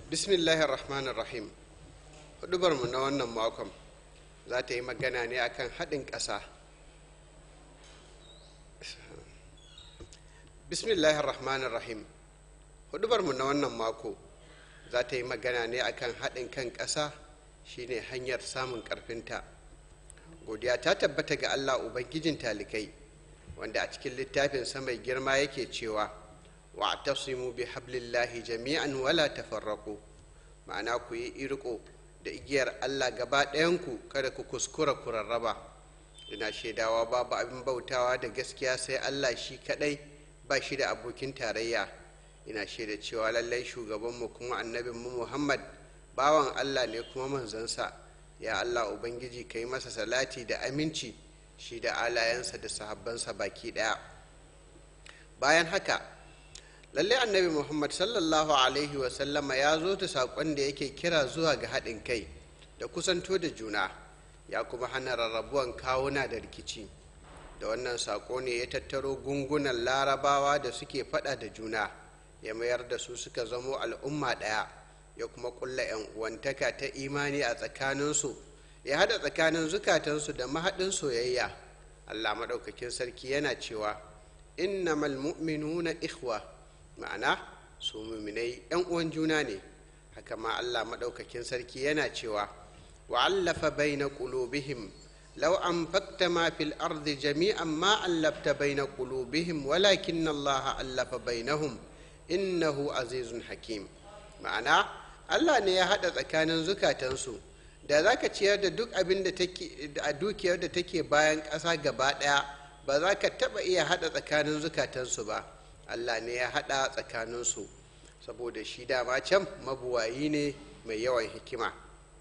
bismillahir rahmanir rahim hudubarmu na wannan makon za ta yi magana ne akan haɗin ƙasa bismillahir rahmanir rahim hudubarmu na wannan mako za ta yi magana ne akan haɗin kan ƙasa shine hanyar samun ƙarfinta godiya ta tabbata ga allah ubangijin talikai wanda a cikin littafin mai girma yake cewa wa tasimu bi hablillahi jami'an wala tafarraku ma'ana ku yi irko da igiyar allah gaba ɗayanku kada ku kuskura ku rarraba ina shaidawa babu abin bautawa da gaskiya sai allah shi kaɗai ba shi da abokin tarayya ina shaida cewa lallai shugabanmu kuma annabinmu muhammad bawan allah ne kuma manzansa ya allah ubangiji ka yi masa salati da aminci shi da alayensa da sahabbansa baki ɗaya bayan haka lallai annabi muhammad sallallahu alaihi wasallama ya zo ta saƙon da yake kira zuwa ga haɗin kai da kusanto da juna ya kuma hana rarrabuwan kawuna da rikici da wannan saƙo ne ya tattaro gungunan larabawa da suke faɗa da juna ya mayar da su suka zamo al'umma ɗaya ya kuma ƙulla 'yan uwantaka ta imani a tsakaninsu ya haɗa tsakanin zukatansu da mahaɗin soyayya allah maɗaukakin sarki yana cewa innamal mu'minuna ikhwa ma'ana su muminai 'yan uwan juna ne haka ma allah maɗaukakin sarki yana cewa wa'allafa baina qulubihim law anfaqta ma fil ardi jami'an ma allafta baina qulubihim walakin allah allafa bainahum innahu azizun hakim ma'ana allah ne ya haɗa tsakanin zukatansu da za ka ciyar da duk abin da take a dukiyar da take bayan ƙasa gaba ɗaya ba za ka taɓa iya haɗa tsakanin zukatansu ba allah ne ya haɗa tsakaninsu saboda shi dama can mabuwayi ne mai yawan hikima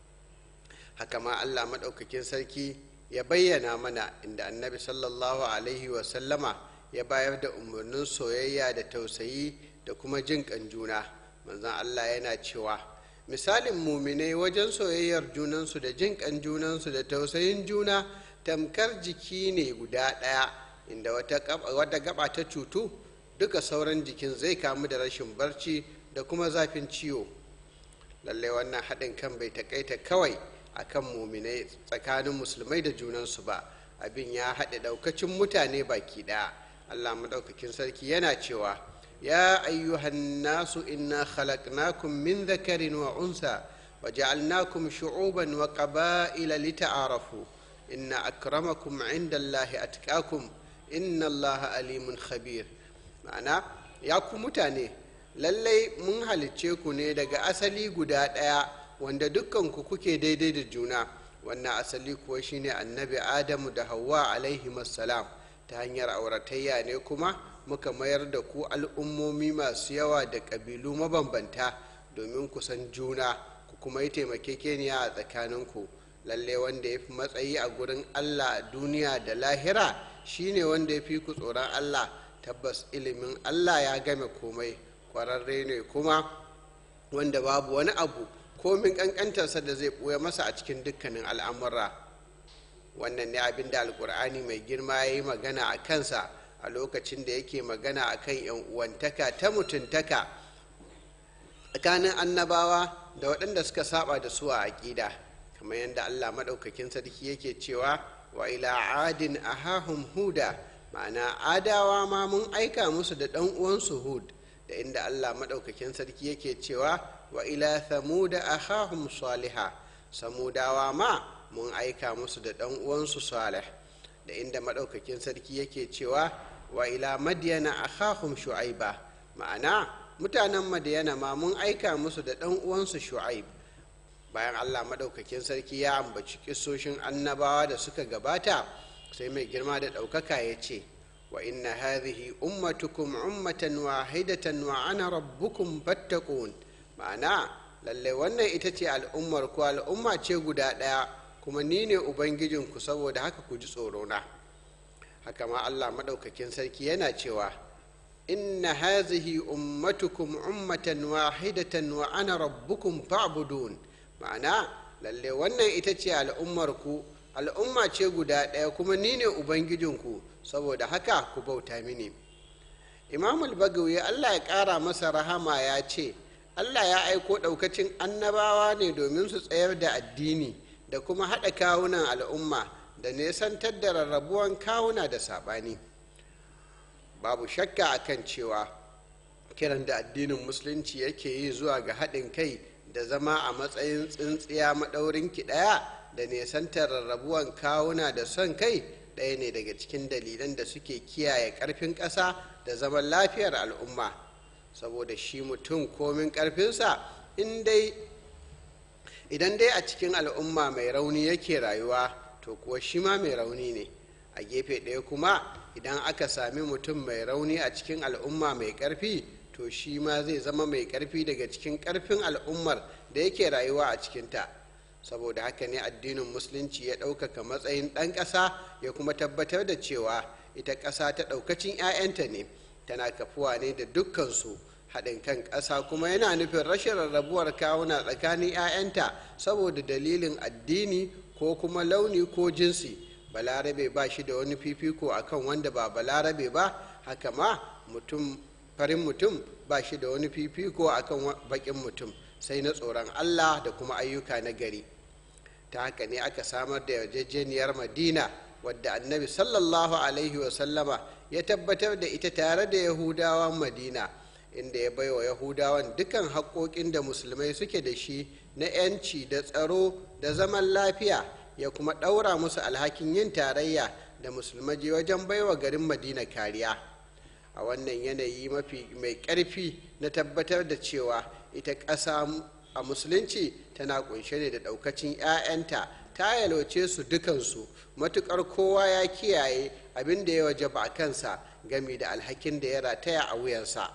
haka ma allah maɗaukakin sarki ya bayyana mana inda annabi sallallahu alaihi wasallama ya bayar da umarnin soyayya da tausayi da kuma jin ƙan juna manzon allah yana cewa misalin muminai wajen soyayyar junansu da jin ƙan junansu da tausayin juna tamkar jiki ne guda ɗaya inda wata gaba ta cutu duka sauran jikin zai kamu da rashin barci da kuma zafin ciwo lallai wannan haɗin kan bai takaita kawai a kan muminai tsakanin musulmai da junansu ba abin ya haɗe ɗaukacin mutane baki ɗaya allah maɗaukakin sarki yana cewa ya ayyuhan nasu inna khalaqnakum min dhakarin wa unsa wa ja'alnakum shu'uban wa qaba'ila lita'arafu inna akramakum 'inda allahi atqakum inna allaha alimun khabir ma'ana ya ku mutane lallai mun halicce ku ne daga asali guda ɗaya wanda dukkanku kuke daidai da juna wannan asali kuwa shine annabi adamu da hawa alaihi salam ta hanyar auratayya ne kuma muka mayar da ku al'ummomi masu yawa da ƙabilu mabambanta domin ku san juna ku kuma yi taimakekeniya a tsakaninku lalle wanda ya fi matsayi a gurin allah a duniya da lahira shine wanda ya fi ku tsoron allah tabbas ilimin allah ya game komai kwararre ne kuma wanda babu wani abu komin kankantarsa da zai ɓoye masa a cikin dukkanin al'amura wannan ne abin da alkur'ani mai girma ya yi magana a kansa a lokacin da yake magana a kan uwantaka ta mutuntaka tsakanin annabawa da waɗanda suka saba da su a aƙida kamar yadda allah maɗaukakin sarki yake cewa wa ila adin ahahum huda ma'ana adawa ma mun aika musu da ɗan uwansu hud da inda allah maɗaukakin sarki yake cewa wa ila thamuda ahahum saliha samudawa ma mun aika musu da ɗan uwansu salih da inda maɗaukakin sarki yake cewa wa ila madiyana akhahum shu'aiba ma'ana mutanen madiyana ma mun aika musu da ɗan uwansu shu'aib bayan allah maɗaukakin sarki ya ambaci kisoshin annabawa da suka gabata sai mai girma da ɗaukaka ya ce wa inna hadhihi ummatukum ummatan wahidatan wa ana rabbukum fattaqun ma'ana lallai wannan ita ce al'ummar ku al'umma ce guda ɗaya kuma ni ne ubangijinku saboda haka ku ji tsorona haka ma allah maɗaukakin sarki yana cewa inna hazihi ummatukum ummatan wahidatan wa ana rabbukum fa'budun ma'ana lalle wannan ita ce al'ummar ku al'umma ce guda ɗaya kuma ni ne ubangijinku saboda haka ku bauta mini imam al-bagawi allah ya ƙara masa rahama ya ce allah ya aiko ɗaukacin annabawa ne domin su tsayar da addini da kuma haɗa kawunan al'umma da nesantar da rarrabuwan kawuna da saɓani babu shakka akan cewa kiran da addinin musulunci yake yi zuwa ga haɗin kai da zama a matsayin tsintsiya maɗaurin ki ɗaya da nesantar rarrabuwan kawuna da son kai ɗaya ne daga cikin dalilan da suke kiyaye ƙarfin ƙasa da zaman lafiyar al'umma saboda shi mutum komin ƙarfinsa idan dai a cikin al'umma mai rauni yake rayuwa to kuwa shi ma mai rauni ne a gefe ɗaya kuma idan aka sami mutum mai rauni a cikin al'umma mai ƙarfi to shi ma zai zama mai ƙarfi daga cikin ƙarfin al'ummar da yake rayuwa a cikinta saboda haka ne addinin musulunci ya ɗaukaka matsayin ɗan ƙasa ya kuma tabbatar da cewa ita ƙasa ta ɗaukacin 'ya'yanta ne tana kafuwa ne da dukkansu haɗin kan ƙasa kuma yana nufin rashin rarrabuwar kawuna tsakanin 'ya'yanta saboda dalilin addini ko kuma launi ko jinsi balarabe ba shi da wani fifiko akan wanda ba balarabe ba haka ma mutum farin mutum ba shi da wani fifiko akan baƙin mutum sai na tsoron allah da kuma ayyuka na gari ta haka ne aka samar da yarjejeniyar madina wadda annabi sallallahu alaihi wasallama ya tabbatar da ita tare da yahudawan madina inda ya baiwa yahudawan dukan haƙoƙin da musulmai suke da shi na 'yanci da tsaro da zaman lafiya ya kuma ɗaura musu alhakin yin tarayya da musulmaji wajen baiwa garin madina kariya a wannan yanayi mafi mai ƙarfi na tabbatar da cewa ita ƙasa a musulunci tana kunshe ne da ɗaukacin 'ya'yanta ta yalwace su dukansu matuƙar kowa ya kiyaye abin da ya waje ba kansa gami da alhakin da ya rataya a wuyansa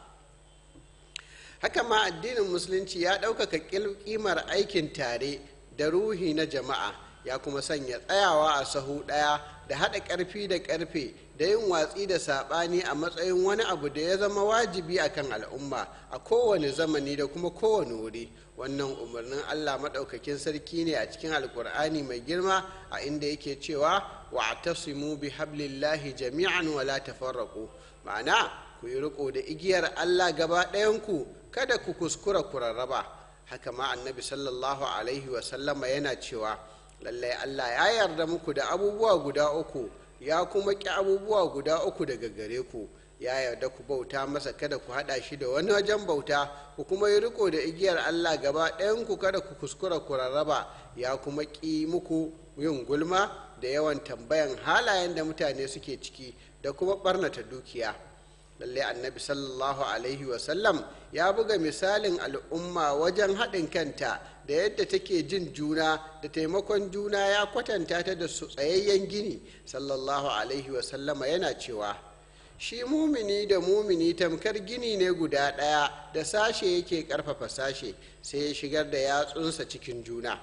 haka ma addinin musulunci ya ɗaukaka ƙimar aikin tare da ruhi na jama'a ya kuma sanya tsayawa a sahu ɗaya da haɗa ƙarfi da ƙarfe da yin watsi da saɓani a matsayin wani abu da ya zama wajibi a kan al'umma a kowane zamani da kuma kowane wuri wannan umarnin allah maɗaukakin sarki ne a cikin alkur'ani mai girma a inda yake cewa wa tasimu bi hablillahi jami'an wala tafarraqu ma'ana ku yi riko da igiyar allah gaba ɗayanku kada ku kuskura ku rarraba haka ma annabi sallallahu alaihi wasallama yana cewa lallai allah ya yarda muku da abubuwa guda uku ya kuma ƙi abubuwa guda uku daga gare ku ya yarda ku bauta masa kada ku haɗa shi da wani wajen bauta ku kuma yi riko da igiyar allah gaba ɗayan ku kada ku kuskura ku rarraba ya kuma ƙi muku yin gulma da yawan tambayan halayen da mutane suke ciki da kuma ɓarnata dukiya lalle annabi sallallahu alaihi wasallam ya buga misalin al'umma wajen haɗin kanta da yadda take jin juna da taimakon juna ya kwatanta ta da su tsayayyen gini sallallahu alaihi wasallama yana cewa shi mumini da mumini tamkar gini ne guda ɗaya da sashe yake ƙarfafa sashe sai ya shigar da yatsunsa cikin juna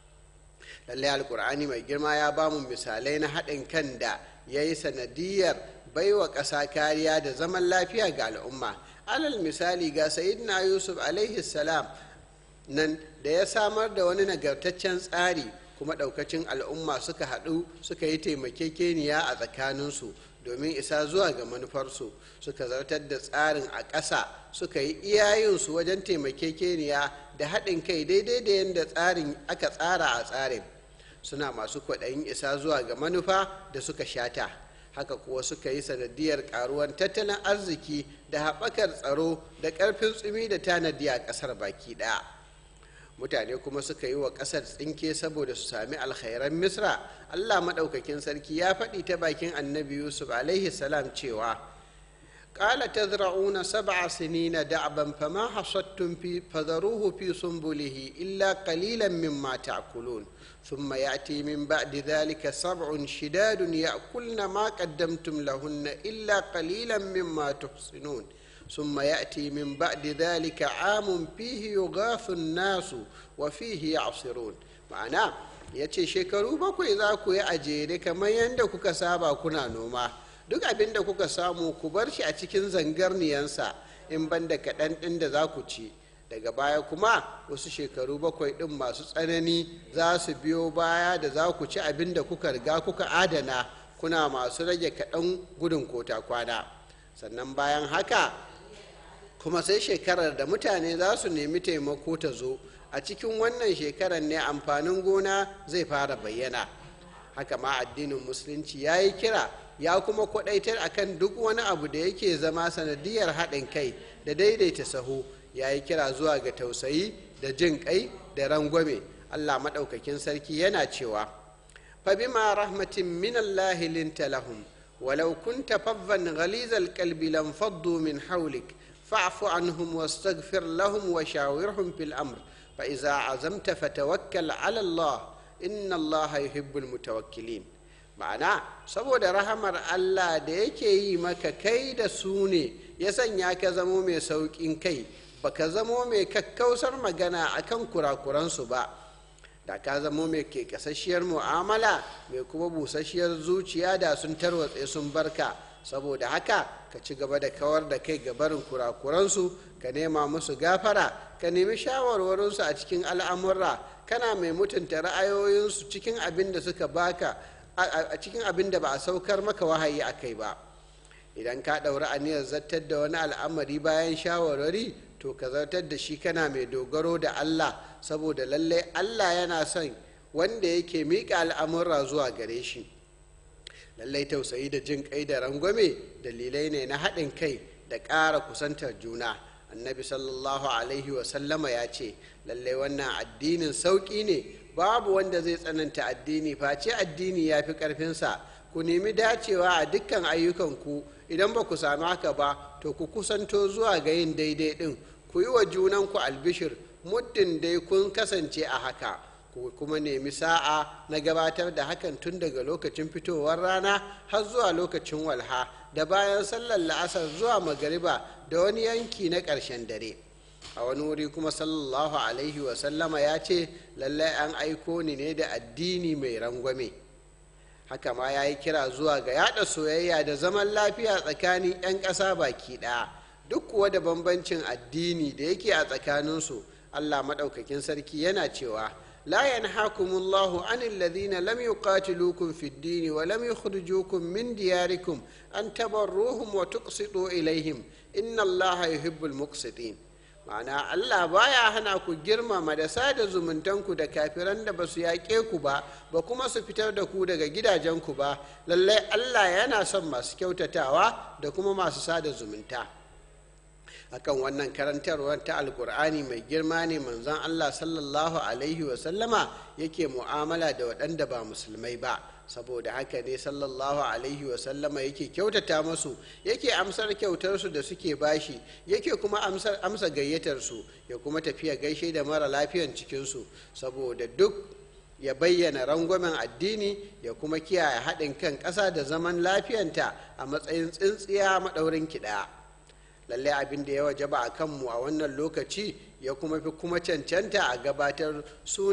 lallai alkur'ani mai girma ya bamu misalai na haɗin kan da ya yi sanadiyar baiwa ƙasa kariya da zaman lafiya ga al'umma alal misali ga sayidina yusuf alaihi salam nan da ya samar da wani nagartaccen tsari kuma ɗaukacin al'umma suka haɗu suka yi taimakekeniya a tsakaninsu domin isa zuwa ga manufarsu suka zartar da tsarin a ƙasa suka yi iyayensu wajen taimakekeniya da haɗin kai daidai da yadda tsarin aka tsara a tsarin suna masu kwaɗayin isa zuwa ga manufa da suka shata haka kuwa suka yi sanadiyar ƙaruwan tattalin arziki da haɓakar tsaro da ƙarfin tsumi da tanadi a ƙasar baki ɗaya mutane kuma suka yi wa ƙasar tsinke saboda su sami alkhairan misra allah maɗaukakin sarki ya faɗi ta bakin annabi yusuf alaihi salam cewa قال تزرعون سبع سنين دعبا فما حصدتم في فذروه في سنبله إلا قليلا مما تأكلون ثم يأتي من بعد ذلك سبع شداد يأكلن ما قدمتم لهن إلا قليلا مما تحصنون ثم يأتي من بعد ذلك عام فيه يغاث الناس وفيه يعصرون معناه yace shekaru bakwai za ku yi a jere kamar yadda kuka saba kuna noma duk abin da kuka samu ku bar shi a cikin zangarniyansa in ban da kaɗan ɗin da za ku ci daga baya kuma wasu shekaru bakwai ɗin masu tsanani za su biyo baya da za ku ci abin da kuka riga kuka adana kuna masu rage kaɗan gudun kota kwana sannan bayan haka kuma sai shekarar da mutane za su nemi taimako ta zo a cikin wannan shekarar ne amfanin gona zai fara bayyana haka ma addinin musulunci ya yi kira ya kuma kwadaitar akan duk wani abu da yake zama sanadiyar haɗin kai da daidaita sahu ya yi kira zuwa ga tausayi da jin kai da rangwame allah maɗaukakin sarki yana cewa fabima rahmatin min allahi linta lahum walau kunta faddan ghalizal qalbi lam faddu min hawlik fa'fu anhum wastaghfir lahum wa shawirhum fil amr fa idza azamta fatawakkal ala allah inna allaha yuhibbul mutawakkilin ma'ana saboda rahamar allah da yake yi maka kai da su ne ya sanya ka zamo mai sauƙin kai baka zamo mai kakkausar magana akan kurakuransu ba da ka zamo mai ke kasasshiyar mu'amala mai kuma busasshiyar zuciya da sun tarwatse sun barka saboda haka ka ci gaba da kawar da kai ga barin kurakuransu ka nema musu gafara ka nemi shawarwarinsu a cikin al'amurra kana mai mutunta ra'ayoyinsu cikin abin da suka baka a cikin abin da ba a saukar maka wahayi a kai ba idan ka ɗauri aniyar zartar da wani al'amari bayan shawarwari to ka zartar da shi kana mai dogaro da allah saboda lallai allah yana son wanda yake miƙa al'amurra zuwa gare shi lallai tausayi da jin kai da rangwame dalilai ne na haɗin kai da ƙara kusantar juna annabi sallallahu alaihi wasallama ya ce lallai wannan addinin sauƙi ne babu wanda zai tsananta addini face addini ya fi ƙarfinsa ku nemi dacewa a dukkan ayyukanku idan ba ku sami haka ba to ku kusanto zuwa ga yin daidai ɗin ku yi wa junanku albishir muddin dai kun kasance a haka ku kuma nemi sa'a na gabatar da hakan tun daga lokacin fitowar rana har zuwa lokacin walha da bayan sallar la'asar zuwa magariba da wani yanki na ƙarshen dare a wani wuri kuma sallallahu alaihi wasallama ya ce lallai an aiko ni ne da addini mai rangwame haka ma ya yi kira zuwa ga yada soyayya da zaman lafiya tsakanin 'yan ƙasa baki ɗaya duk kuwa da bambancin addini da yake a tsakaninsu allah maɗaukakin sarki yana cewa لا ينهاكم الله عن الذين لم يقاتلوكم في الدين ولم يخرجوكم من دياركم أن تبروهم وتقسطوا إليهم إن الله يحب المقسطين ma'ana Allah baya hana ku girmama da sada zumuntanku da kafiran da ba su yaƙe ku ba ba kuma su fitar da ku daga gidajenku ba lallai Allah yana son masu kyautatawa da kuma masu sada zumunta akan wannan karantarwar ta alkur'ani mai girma ne manzon allah sallallahu alaihi wasallama yake mu'amala da waɗanda ba musulmai ba saboda haka ne sallallahu alaihi wasallama yake kyautata masu yake amsar kyautarsu da suke bashi yake kuma amsar amsa gayyatarsu ya kuma tafiya gaishe da mara lafiyan cikinsu saboda duk ya bayyana rangwamen addini ya kuma kiyaye haɗin kan ƙasa da zaman lafiyanta a matsayin tsintsiya maɗaurin kiɗa. lallai abin da ya wajaba a kanmu a wannan lokaci ya kuma fi kuma cancanta a gabatar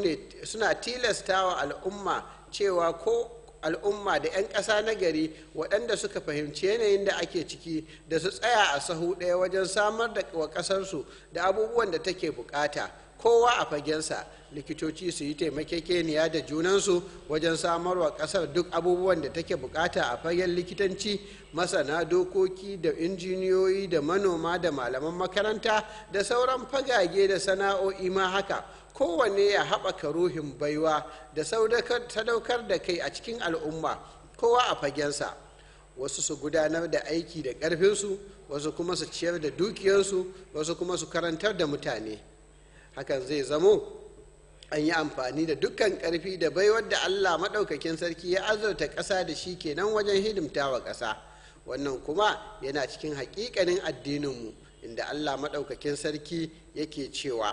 suna tilastawa al'umma cewa ko al'umma da 'yan ƙasa na gari waɗanda suka fahimci yanayin da ake ciki da su tsaya a sahu ɗaya wajen samar da wa ƙasarsu da abubuwan da take bukata kowa a fagensa likitoci su yi taimakekeniya da junansu wajen samarwa ƙasar duk abubuwan da take bukata a fagen likitanci masana dokoki da injiniyoyi da manoma da malaman makaranta da sauran fagage da sana'o'i ma haka kowanne ya haɓaka ruhin baiwa da sadaukar da kai a cikin al'umma kowa a fagensa wasu su gudanar da aiki da ƙarfinsu wasu kuma su ciyar da dukiyarsu wasu kuma su karantar da mutane hakan zai zamo an yi amfani da dukkan ƙarfi da baiwar da allah maɗaukakin sarki ya azurta ƙasa da shi kenan wajen hidimta wa ƙasa wannan kuma yana cikin haƙiƙanin addininmu inda allah maɗaukakin sarki yake cewa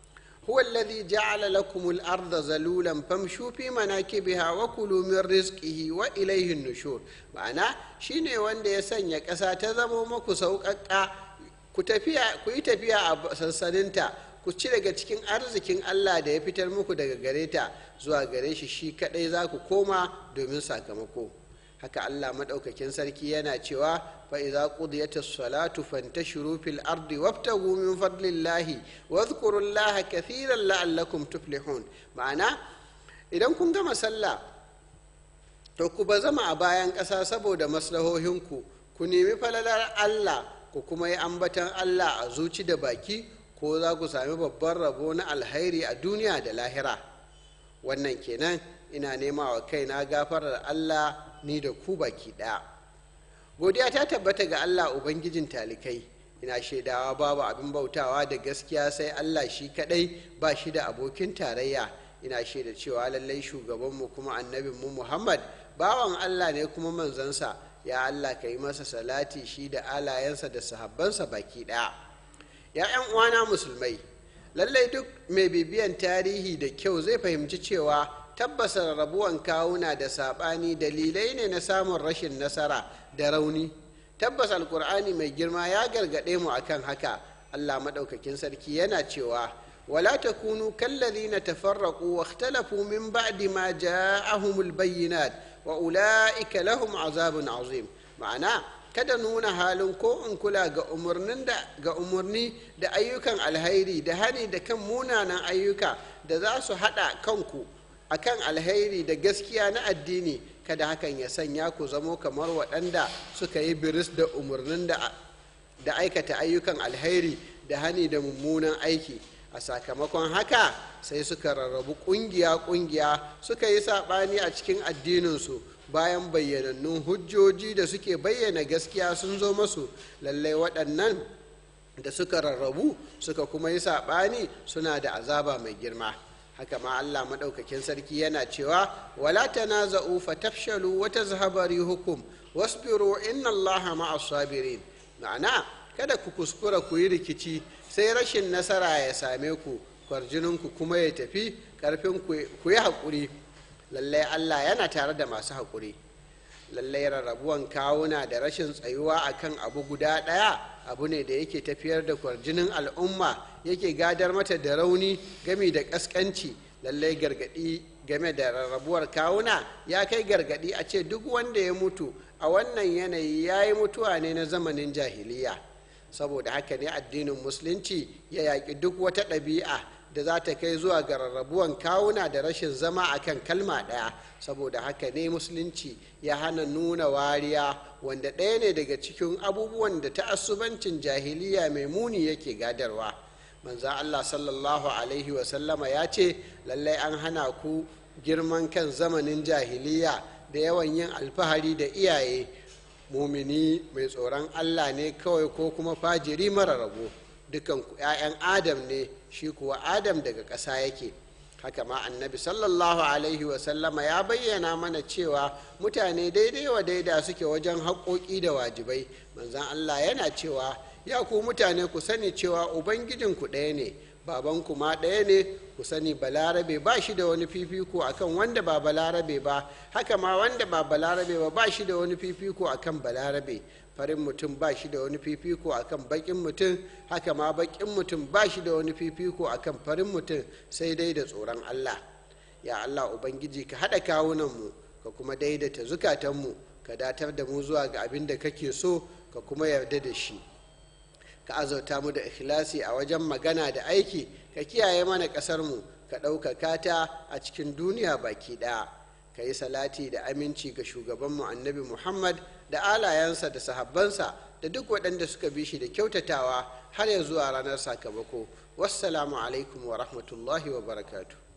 هو الذي جعل لكم الأرض ذلولا فامشوا في مناكبها وكلوا من رزقه وإليه النشور معنى شيني وند يسن يكسا تزمو مكو سوقك ku yi tafiya a sansaninta ku ci daga cikin arzikin Allah da ya fitar muku daga gare ta zuwa gare shi shi kadai za ku koma domin sakamako haka Allah madaukakin sarki yana cewa fa idza qudiyatis salatu fantashiru fil ardi wabtagu min fadlillahi wadhkurullaha kathiran la'allakum tuflihun ma'ana idan kun gama sallah to ku ba zama a bayan ƙasa saboda maslahohinku ku nemi falalar Allah ku kuma yi ambatan allah a zuci da baki ko za ku sami babban rabo na alhairi a duniya da lahira wannan kenan ina nema wa kaina gafarar allah ni da ku baki ɗaya godiya ta tabbata ga allah ubangijin talikai ina shaidawa babu abin bautawa da gaskiya sai allah shi kadai ba shi da abokin tarayya ina shaida cewa lallai shugabanmu kuma annabinmu muhammad bawan allah ne kuma manzansa ya allah ka yi masa salati shi da alayensa da sahabbansa baki ɗaya ya 'yan uwana musulmai lallai duk mai bibiyan tarihi da kyau zai fahimci cewa tabbas rabuwan kawuna da saɓani dalilai ne na samun rashin nasara da rauni tabbas alkur'ani mai girma ya gargaɗe mu akan haka allah maɗaukakin sarki yana cewa wala takunu kallazina tafarraqu wa ikhtalafu min ba'di ma ja'ahumul bayyinat wa ula'ika lahum azabun azim ma'ana kada nuna halin ko in kula ga umarnin da ga umarni da ayyukan alhairi da hani da kan munanan ayyuka da za su haɗa kanku akan alhairi da gaskiya na addini kada hakan ya sanya ku zamo kamar waɗanda suka yi biris da umarnin da aikata ayyukan alhairi da hani da mummunan aiki a sakamakon haka sai suka rarrabu ƙungiya-ƙungiya suka yi saɓani a cikin addininsu bayan bayyanannun hujjoji da suke bayyana gaskiya sun zo masu lallai waɗannan da suka rarrabu suka kuma yi saɓani suna da azaba mai girma haka ma allah maɗaukakin sarki yana cewa wala tanaza'u fatafshalu wa tazhaba rihukum wasbiru inna allaha ma'as sabirin ma'ana kada ku kuskura ku yi rikici sai rashin nasara ya same ku kwarjininku kuma ya tafi karfin ku yi haƙuri lallai allah yana tare da masu haƙuri lallai rarrabuwan kawuna da rashin tsayuwa akan abu guda ɗaya abu ne da yake tafiyar da kwarjinin al'umma yake gadar mata da rauni gami da ƙasƙanci lallai gargaɗi game da rarrabuwar kawuna ya kai gargaɗi a ce duk wanda ya mutu a wannan yanayi ya yi mutuwa ne na zamanin jahiliya saboda haka ne addinin musulunci ya yaƙi duk wata ɗabi'a da za ta kai zuwa ga rarrabuwan kawuna da rashin zama akan kalma ɗaya saboda haka ne musulunci ya hana nuna wariya wanda ɗaya ne daga cikin abubuwan da ta'assubancin jahiliya mai muni yake gadarwa manzan allah sallallahu alaihi wasallama ya ce lallai an hana ku girman kan zamanin jahiliya da yawan yin alfahari da iyaye mumini mai tsoron allah ne kawai ko kuma fajiri mara rabo dukan 'ya'yan adam ne shi kuwa adam daga ƙasa yake haka ma annabi sallallahu alaihi wasallama ya bayyana mana cewa mutane daidai wa daida suke wajen haƙoƙi da wajibai manzan allah yana cewa ya ku mutane ku sani cewa ubangijinku ɗaya ne babanku ma ɗaya ne ku sani balarabe ba shi da wani fifiko akan wanda ba balarabe ba haka ma wanda ba balarabe ba ba shi da wani fifiko akan balarabe farin mutum ba shi da wani fifiko akan bakin mutum haka ma bakin mutum ba shi da wani fifiko akan farin mutum sai dai da tsoron allah ya allah ubangiji ka haɗa kawunanmu ka kuma daidaita zukatanmu ka datar da mu zuwa ga abin da kake so ka kuma yarda da shi ka azauta mu da ikhlasi a wajen magana da aiki ka kiyaye mana ƙasarmu ka ɗaukaka ta a cikin duniya baki ɗaya ka yi salati da aminci ga shugabanmu annabi muhammad da alayensa da sahabbansa da duk waɗanda suka bi shi da kyautatawa har ya zuwa ranar sakamako wassalamu alaikum wa rahmatullahi wa barakatuh